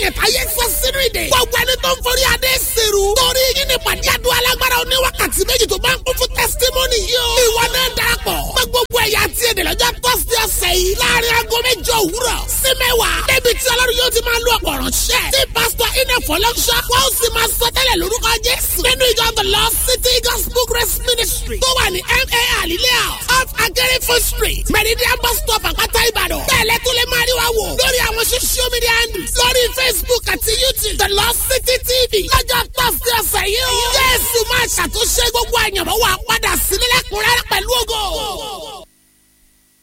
èèyàn táyé sọ sínú ìdè. gbogbo ẹni tó ń forí adé sèrú. torí yín ni pàdé àdúrà alágbára oní wákàtí méjì tó bá ń kún fún testimony yìí o. ìwọ náà darapọ̀. pé gbogbo ẹ̀yà àti èdè lọ́jọ́ tọ́sí ọ̀sẹ̀ yìí. láàrin aago mẹ́jọ òwúrọ̀ sí mẹ́wàá. débi tí ọlọ́run yóò ti máa lo ọ̀pọ̀ ránṣẹ́. tí pásítọ̀ iná fọlọ́ṣọ́. wọ́n ó sì máa sọ tẹ́lẹ̀ lórúkọ jésù. nínú ìjọ the lost city gospel grace ministry. tó wà ní ma alilea off agerifo street. meridian bus stop àpáta ìbàdàn. bẹ́ẹ̀lẹ́ tó lè máa rí wa wò. lórí àwọn social media handles. lórí facebook àti youtube the lost city tv. lọ́jọ́ tọ́sí ọ̀sẹ̀ yìí o. jésù máa ṣàtúnṣe gbogbo àyànmọ́ wa padà sílẹ̀ lẹ́kùnrẹ́rẹ́ pẹ̀lú ògo.